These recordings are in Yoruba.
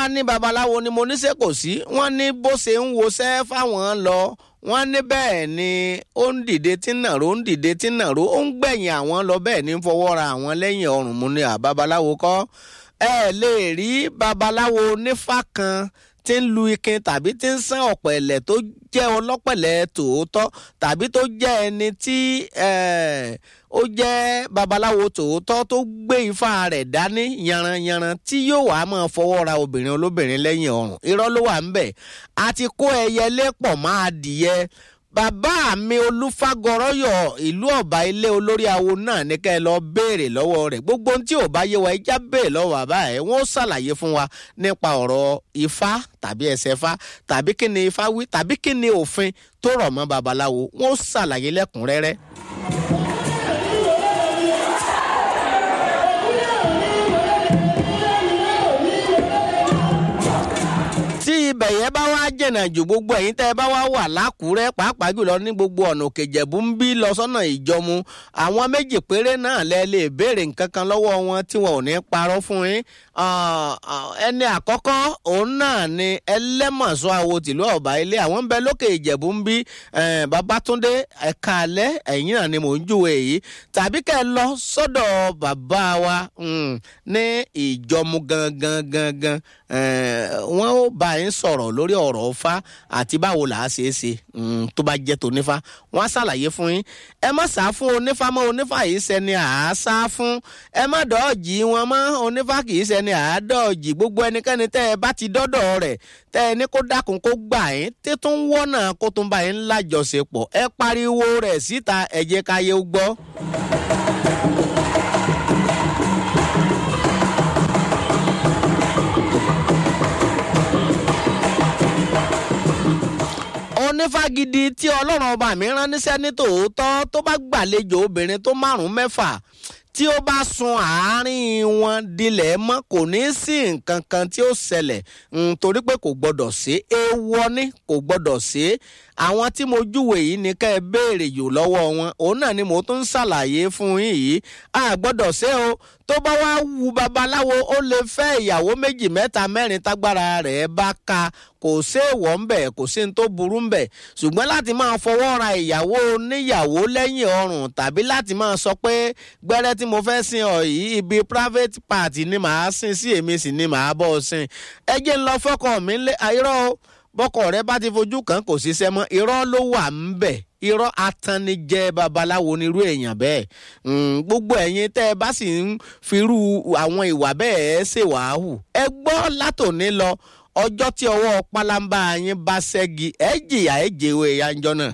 á ní babaláwo ni mo ní ṣe kò sí wọ́n ní bó ṣe ń woṣẹ́ fáwọn lọ wọ́n ní bẹ́ẹ̀ ni ó ń dìde tí ń nàró ń dìde tí ń nàró ó ń gbẹ̀yìn àwọn lọ bẹ́ẹ̀ ní fọwọ́ ra àwọn lẹ́yìn ọrùn mu ni àbabaláwo kọ́ ẹ lè rí babaláwo nífà kan tí ń lu ikin tàbí tí ń sán ọ̀pẹ̀lẹ̀ tó jẹ́ ọlọ́pẹ̀lẹ̀ tòótọ́ tàbí tó jẹ́ ẹni tí ó jẹ́ babaláwo tòótọ́ tó gbé ifá rẹ̀ dání yanranyanran tí yóò wá máa fọwọ́ ra obìnrin olóbìnrin lẹ́yìn ọrùn irọ́ ló wà ń bẹ̀ àti kó ẹyẹlé pọ̀ máa dìyẹ bàbá mi olúfagọrọyọ ìlú ọba ilé olórí awo náà ní ká ẹ lọ béèrè lọ́wọ́ rẹ̀ gbogbo ohun tí ò bá yé wa ẹjá béèrè lọ́wọ́ bàbá ẹ wọ́n ṣàlàyé fún wa nípa ọ̀rọ̀ ifá tàbí ẹsẹ̀ ifá tàbí kí ni ifá wí tàbí kí ni òfin tó rọ̀ mọ́ babaláwo wọ́n ṣàlàyé lẹ́kùnrẹ́rẹ́. tí ibẹ̀ yẹn bá wá jẹ̀nà jù gbogbo ẹ̀yin tẹ́ ẹ bá wá wà lákùúrẹ́ pàápàá jùlọ ní gbogbo ọ̀nà òkèjẹ̀bú ń bí lọ sọ́nà ìjọmu àwọn méjì péré náà lẹ lè béèrè nǹkan kan lọ́wọ́ wọn tí wọn ò ní parọ́ fún yín ẹni àkọ́kọ́ òun náà ni ẹlẹ́mọ̀sọ́ àwo tìlú ọ̀bà ilé àwọn ń bẹ lókè ìjẹ̀bú ń bí babatunde ẹ̀ka alẹ́ ẹ̀yìn náà ni mò ń júwe yìí tàbí kẹ́ ẹ lọ sọ́dọ̀ bàbá wa ní ìjọmu gangan gangan wọ́n ó bá yín sọ̀rọ̀ lórí ọ̀rọ̀ ọ̀fà àti báwo là á ṣe é ṣe tó bá jẹ́ tonífà wọ́n á ṣàlàyé fún yín ẹ má sá fún onífà mọ́ onífà yìí ṣẹni àá sá fún ẹ má dọ́ọ̀jì wọn mọ́ onífà kì í ṣẹni àá dọ́ọ̀jì gbogbo ẹnikẹ́ni tẹ́ ẹ bá ti dọ́dọ̀ rẹ̀ tẹ́ ẹ ní kó dákun kó gbà yín títún wọ́nà kó tún bá yín lájọṣepọ̀ ẹ pariwo rẹ̀ síta ẹ jẹ́ káyé gbọ́. onífàgídí tí ọlọ́run ọba mi rán níṣẹ́ ní tòótọ́ tó bá gbàlejò obìnrin tó márùn-ún mẹ́fà tí ó bá sun àárín wọn dilẹ̀ mọ́ kò ní sí nǹkan kan tí ó ṣẹlẹ̀ torí pé kò gbọ́dọ̀ ṣe é wọ́ ní kò gbọ́dọ̀ ṣe é àwọn tí mo júwe yìí ní ká ẹ béèrè yò lọ́wọ́ wọn òun náà ni mo tún ń ṣàlàyé fún yín yìí a gbọ́dọ̀ ṣe o tó bá wá wu babaláwo ó lè fẹ́ ìyàwó méjì mẹ́ta mẹ́rin tágbára rẹ̀ bá ka kò séèwọ̀ ń bẹ̀ kò sí ní tó burú ń bẹ̀ ṣùgbọ́n láti máa fọwọ́ ra ìyàwó níyàwó lẹ́yìn ọrùn tàbí láti máa sọ pé gbẹ́rẹ́ tí mo fẹ́ sin ọ yìí ibi private party ni màá sin sí èmi sì ni màá bọ́ sin ẹ jẹ́ ń lọ fọ́kàn mi lé irọ́ o bọ́kọ̀ rẹ bá ti fojú kan kò ṣiṣẹ́ mọ́ irọ́ ló wà ń bẹ̀ irọ́ atannijẹ́ babaláwo nírú èèyàn bẹ́ẹ̀ gbogbo ẹ̀yin tẹ́ ẹ bá sì ń firú àwọn ìwà bẹ́ẹ̀ ṣèwàhù ẹ gbọ́ látòní lọ ọjọ́ tí ọwọ́ pálábá yín bá ṣẹ́gi ẹ jìyà ẹ jẹ́wọ́ ìyànjọ́ náà.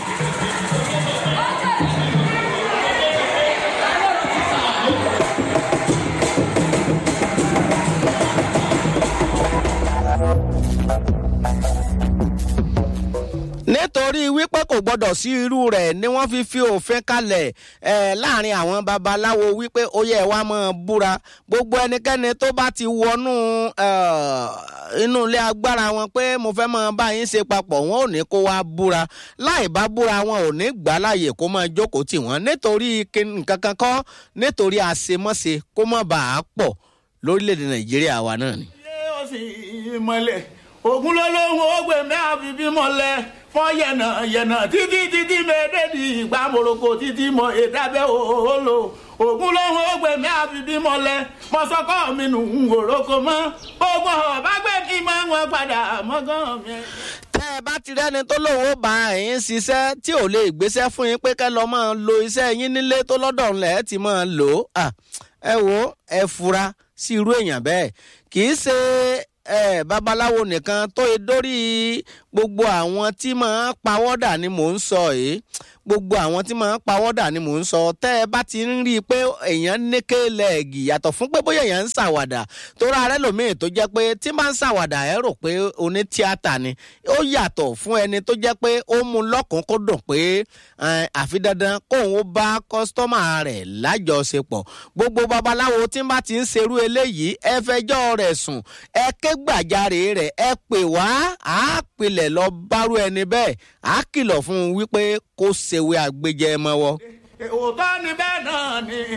nítorí wípé kò gbọdọ̀ sí irú rẹ̀ ni wọ́n fi fi òfin kalẹ̀ láàrin àwọn babaláwo wípé ó yẹ wá máa búra gbogbo ẹnikẹ́ni tó bá ti wọnú inú ilé agbára wọn pé mo fẹ́ máa bá yín ṣe papọ̀ wọn ò ní kó wá búra láì bá búra wọn ò ní gbà láàyè kó máa jókòó tì wọ́n nítorí nǹkan kan kọ́ nítorí àṣemọ́ṣe kó má bàa pọ̀ lórílẹ̀‐èdè nàìjíríà wa náà ni. ilé òsì ìmọ̀lẹ̀ ògùn ló lóhùn ó gbé mi àfi bímọ lẹ fọ yẹnà yẹnà títí títí mẹdẹẹdì ìgbà moroko títí mọ ìdábẹ òhòlò ògùn lóhùn ó gbé mi àfi bímọ lẹ mọsọkọ mi nù ń wòrókò mọ ogun ọba gbé kí mọ wọn padà mọgàn mi. tẹ́ ẹ bá ti rẹ́ni tó lóun ó bá ẹ̀yin ṣiṣẹ́ tí ò lè gbéṣẹ́ fún yín pé kẹ́ lọ́ọ́ máa lo iṣẹ́ yín nílé tó lọ́dọ̀ ńlẹ̀ ti máa lò ó ẹ wo ẹ fura sí irú èèyàn bẹ́ẹ̀ kì í ṣe ẹ babaláwo nìkan tó e dórí gbogbo àwọn tí máa ń pawọ́dà ni mò ń sọ yìí gbogbo àwọn tí máa ń pawọ́dà ni mò ń sọ tẹ́ ẹ bá ti ń rí i pé èèyàn nékè lẹ́ẹ̀gì yàtọ̀ fún pé bóyá èèyàn ń ṣàwàdà tó ra rẹ lòmíì tó jẹ́ pé tí máa ń ṣàwàdà ẹ rò pé oní tíátà ni ó yàtọ̀ fún ẹni tó jẹ́ pé ó mú lọ́kùn kó dùn pé àfi dandan kóun ó bá kọ́sítọ́mà rẹ̀ lájọṣepọ̀ gbogbo babaláwo tí bá ti ń ṣerú eléyìí ẹ fẹjọ́ rẹ̀ sùn ẹ ké gbàjarè rẹ̀ ẹ pè wá àá pilẹ̀ lọ bárú ẹni bẹ́ẹ̀ àá kìlọ̀ fún un wípé kó ṣèwé àgbéjẹ mọ́wọ́. òótọ́ ni bẹ́ẹ̀ náà ni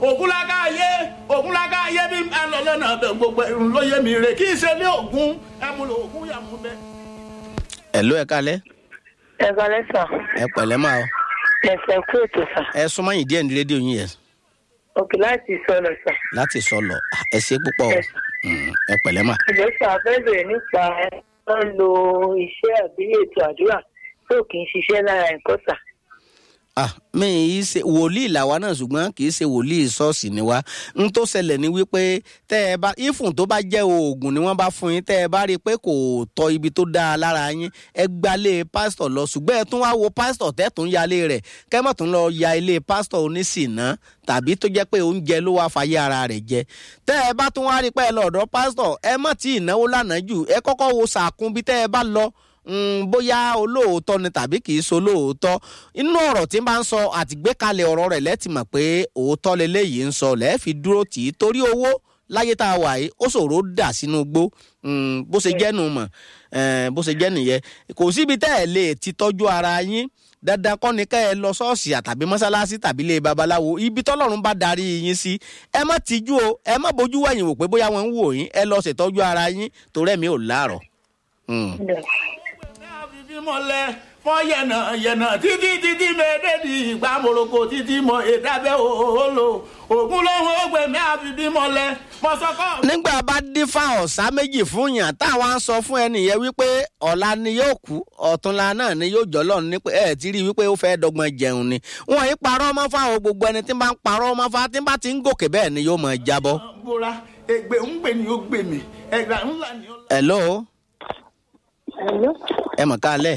ògúnlágá ayé ògúnlágá ayé bí n bá lọ lọ́nà ọbẹ̀ gbogbo ẹ̀rù ló yé mi rè kí n ṣe ní ògún ẹ̀múlò ògún yàmú bẹ́ẹ̀. ẹ ló ẹ kalẹ ẹ balẹ̀ sà ẹ pẹ̀lẹ́ máa o ẹsẹ̀ kú ètò sà ẹ súnmọ́ yìí díẹ̀ ní rédíò yín yẹn òkè láti sọ̀rọ̀ sà láti sọlọ ẹ ṣe púpọ̀ o Mm, ẹ pẹ̀lẹ́ mà. ìjọ sà fẹ́ bèrè nípa ẹ tó ń lo iṣẹ́ àbí ètò àdúrà tó kì í ṣiṣẹ́ lára nǹkan sà. ah mi ì ṣe wòlíì làwa náà ṣùgbọ́n kì í ṣe wòlíì ṣọ́ọ̀ṣì ni wá n tó ṣẹlẹ̀ ni wípé tẹ́ ẹ bá ìfùn tó bá jẹ́ oògùn ni wọ́n bá fún yín tẹ́ ẹ bá rí i pé kò tọ́ ibi tó dáa lára yín ẹ gbalé pásítọ̀ lọ ṣùgbọ́n ẹ tún wá wo pásítọ̀ tẹ́ tún ya ilé rẹ̀ kẹ́mọ̀ tún lọ ya ilé pásítọ̀ oníṣìná tàbí tó jẹ́ pé oúnjẹ ló wá fàyè ara rẹ̀ jẹ tẹ́ ẹ bá tún wá rí i pé ẹ lọ ọ̀dọ̀ pásítọ̀ ẹ mọ̀ tí ìnáwó lánàá jù ẹ kọ́kọ́ wo sàkún bí tẹ́ ẹ bá lọ mm, bóyá olóòótọ́ ni tàbí kì í so olóòótọ́ inú ọ̀rọ̀ tí n bá ń sọ àtìgbékalẹ̀ ọ̀rọ̀ rẹ̀ lẹ́tì mọ̀ pé òótọ́ leléyìí ń sọ lẹ́ẹ̀fi dúró tì í torí owó láyé tá a wà yìí ó ṣòro dà sínú gbó mm, bó ṣe jẹ́ nu mọ̀ eh, bó ṣe jẹ́ nìyẹn kò síbi tẹ́ ẹ̀ lè ti tọ́jú ara yín dandan kọ́ ni kẹ́ ẹ lọ ṣọ́ọ̀ṣì àtàbí mọ́ṣáláṣí tàbí ilé babaláwo ibi tọ́lọ́run bá darí yín sí ẹ má tijú o ẹ má bójú wẹ̀yìn wò pé bóyá wọ́n ń wò yín ẹ lọ ṣètọ́jú ara yín torí ẹ̀mí ò láàrọ̀. Mm. àfìfí mọ́lẹ̀ fọ́ yẹ̀nà yẹ̀nà títí títí mẹ́ẹ̀ẹ́dẹ́dì ìgbà moroko títí mọ ìdábẹ́ òhòlò ògún lóhùn ògbẹ̀mí àfìfí mọ́lẹ̀ mọ́sọ́kọ́. nígbà bá dífá ọ̀sá méjì fún yàn táwọn á sọ fún ẹnìyẹn wípé ọ̀la ni yóò kú ọ̀túnla náà ni yóò jọ́ lọ́run ní pé ẹ̀ ti rí i wípé ó fẹ́ dọ́gbọ́n jẹun ni wọ́n yìí parọ́ ọmọ fáwọn gbogbo ẹni tí ń bá ń parọ́ ọmọ fáwọn tí ń bá ti ń gòkè bẹ́ẹ̀ ni yóò mọ̀ jábọ́. bóra ègbè ń gbè ní ó gbè mí ẹgbà ńlá ni ó. hello Hello? ẹ mọ̀ kálẹ̀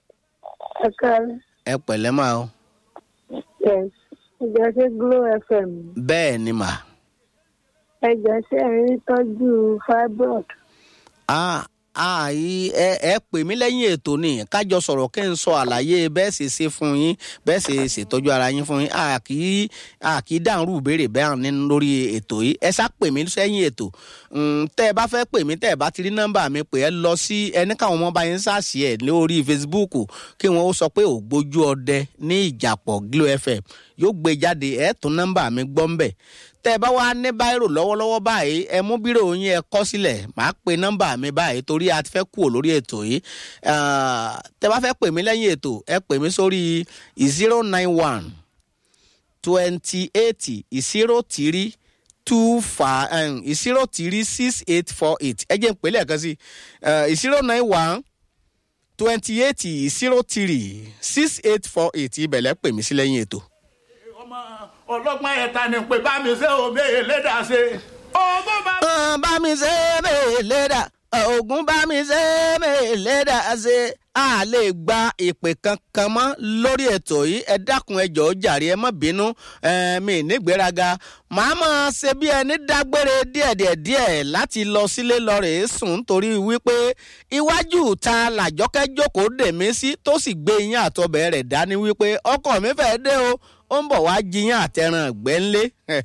ẹ káàárọ̀. ẹ pẹ̀lẹ́ máa o yes ẹjọ ṣe glo fm bẹ́ẹ̀ ni mà ẹjọ ṣe ń rí tọ́jú fibroid á àì ẹ ẹ pè mí lẹ́yìn ètò ni kájọ sọ̀rọ̀ kí n sọ àlàyé bẹ́ẹ̀ ṣe ṣe fún yín bẹ́ẹ̀ ṣe ṣètọ́jú ara yín fún yín a kì í a kì í dáhùn ìbéèrè bẹ́ẹ̀ ní lórí ètò yìí ẹ ṣá pè mí sẹ́yìn ètò Mm, tẹ́ ẹ bá fẹ́ pè mí tẹ́ ẹ bá ti rí nọ́mbà mi pè ẹ lọ sí ẹni káwọn ọmọ bá yín ṣàṣì ẹ̀ lórí facebook kí wọ́n ó sọ pé ògbójú ọdẹ ní ìjàpọ̀ glo fm yóò gbé jáde ẹ̀ tún nọ́mbà mi gbọ́ ń bẹ̀ tẹ́ ẹ bá wá ní báírò lọ́wọ́lọ́wọ́ báyìí ẹ mú bírò yín ẹ kọ́ sílẹ̀ màá pe nọ́mbà mi báyìí torí a ti fẹ́ kúrò lórí ètò yìí Ah, tẹ́ bá fẹ́ pè mí lẹ́yìn ètò ẹ pè mí sórí zero nine one twenty eight zero three two five zero three six eight four eight ẹ jẹ́ n pè lẹ́ẹ̀kan sí zero nine one twenty eight zero three six eight four eight ibẹ̀ lẹ́ pè mí sí lẹ́yìn ètò. ọmọ ọlọ́gbọ́n ẹ̀ta ni pé bá mi ṣe òbí ẹlẹ́dà ṣe. ọgbọ́n bá Ọ̀n bá mi ṣe é mèlè dà ògùn bá mi ṣe é mèlè dà ṣe a lè gba ìpè kankan mọ́ lórí ètò yìí ẹ dákun ẹ jọ̀ọ́ jàre ẹ má bínú ẹ, mi nígbéraga màá máa ṣe bí ẹni dágbére díẹ̀díẹ̀ díẹ̀ láti lọ sílé lọ rèé sùn nítorí wípé iwájú ta làjọkẹ́ jókòó dè mí sí tó sì gbé iyán àtọbẹ̀ rẹ̀ dání wípé ọkọ mi fẹ́ dé o ó ń bọ̀ wá jiyàn àtẹran ẹ̀gbẹ́ ńlé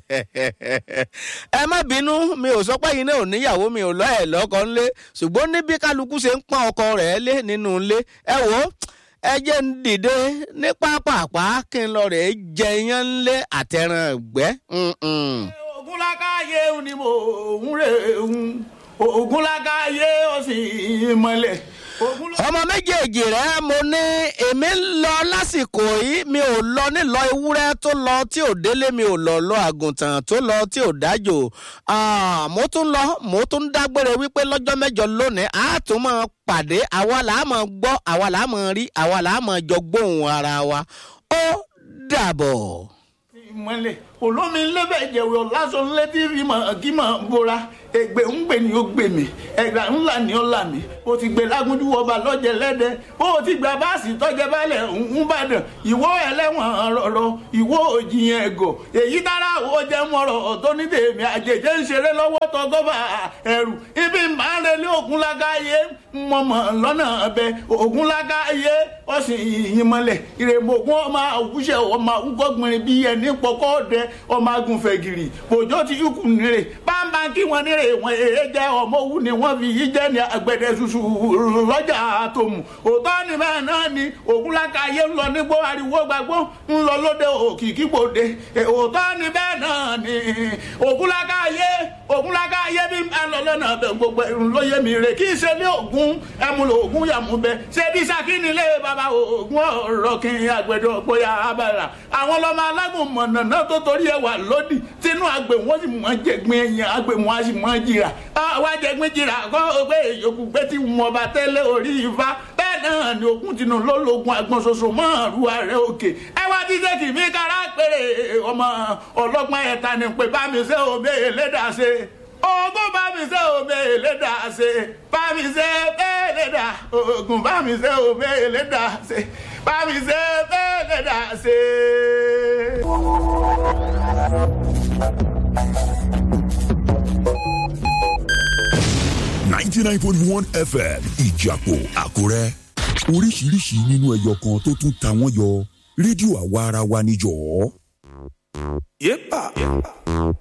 ẹ má bínú mi ò sọ pé yín náà ò níyàwó mi ò lọ ẹ̀ lọ́kọ ńlé ṣùgbọ́n ní bí kálukú ṣe ń pọ́n ọkọ rẹ̀ lé nínú ilé ẹ wò ó ẹ jẹ́ ń dìde ní pápápá kí n lọ rẹ̀ jẹ iyán ńlé àtẹran ẹ̀gbẹ́. Mm-mm. ogunlakaye ni mo ń rè ń ogunlakaye ó sì mọ́lẹ̀. ogunlakaye. ọmọ méjèèjì rẹ mo ní èmi ń lọ lásìkò yìí mi ò lọ nílọ ewúrẹ́ tó lọ tí ò délé mi ò lọ lọ àgùntàn tó lọ tí ò dájò Ah, mo tún lọ mo tún dágbére wípé lọ́jọ́ mẹ́jọ lónìí a tún máa pàdé àwa là á máa gbọ́ àwa là á máa rí àwa là á máa jọ gbóhùn ara wa ó dàbọ̀. mọ́lẹ̀ olómi lẹ́bẹ̀ jẹ̀wé ọ̀làsán létí rímọ̀ kímọ̀ bora ègbè ń gbè ní ó gbè mí ẹ̀gbà ńlá ni ó là mí o ti gbé lágúndú ọba lọ́jẹ̀ lẹ́dẹ̀ o ti gba báàsì tọ́jẹ́ balẹ̀ ń bàdàn ìwọ ẹlẹ́wọ̀n rọ̀rọ̀ ìwọ òjìyàn ẹ̀gọ́ èyí dára ó jẹ́ mọ́rọ̀ tó ní tèmi àjèjì ń ṣeré lọ́wọ́ tọgọ́bà ẹ̀rù ibi máa ń relé ògúnlágáyé mọ̀mọ́ lọ́nà ọbẹ̀ ògúnlágáyé ọ̀sìn ìyìn mọ́lẹ̀ ìrèmọ̀gún ọmọ àwùjẹ ọmọ àwùgọ́gbìnrin bíi ẹni pọ̀kọ́ ọdẹ ọmọ agùnfẹ̀ gírì bòjó ti yúkù nírè bámbá kí wọ́n nírè wọ́n èé jẹ́ ọmọ òwú ni wọ́n fi yí jẹ́ ní agbẹ̀dẹ ṣuṣu lọ́jà àtòmù òótọ́ ni bẹ́ẹ̀ náà ni ògúnlákàyé ń lọ nígbó ariwo gbàgbó ń lọ lóde òkìkí gbòde òótọ́ ni bẹ́ẹ̀ náà ni ògúnlákàyé ògúnlákàyé bí ń lọ lọ́nà bẹ̀ gbogbo ẹ̀rùn lóye mi rè kí ṣe ní ògún ẹ̀múlò ògún yàmú bẹ ṣé bí sakini lé bàbá ògún ọ̀rọ̀ kí agbẹ̀dẹ ọ̀pọ̀ya abàrà àwọn ọlọ́mọ alágùn mọ̀nàná tó torí ẹwà lódì tínú àgbẹ̀ wọn sì mọ̀ jẹ̀gbìn ẹ̀yìn àgbẹ̀ wọn á sì mọ̀ jìrà wá jẹ̀gbìn jìrà kọ́ pé èyókù pé tí wọn bá tẹ́lẹ̀ orí ifá bẹ́ẹ̀ náà ni òkun tinú lólógun àgbọn ṣoṣo mọ́ àrùn ààrẹ òkè ẹ wá ti ṣe kì mí kára péré ọmọ ọlọ́gbọ́n ẹ̀ta ni pé bá mi ṣe òbí ẹlẹ́dàá ṣe ogun bá mi ṣe òbí ẹlẹ́dàá ṣe bá mi ṣe ẹlẹ́dàá ogun bá mi ṣe òbí ẹlẹ́dàá ṣe bá mi ṣe ẹlẹ́dàá ṣe. ninety nine point one fm ìjàpọ̀ àkúrẹ́ oríṣiríṣi nínú ẹyọ kan tó tún ta wọ́n yọ rédíò àwa ara wa níjọ́. Yepa.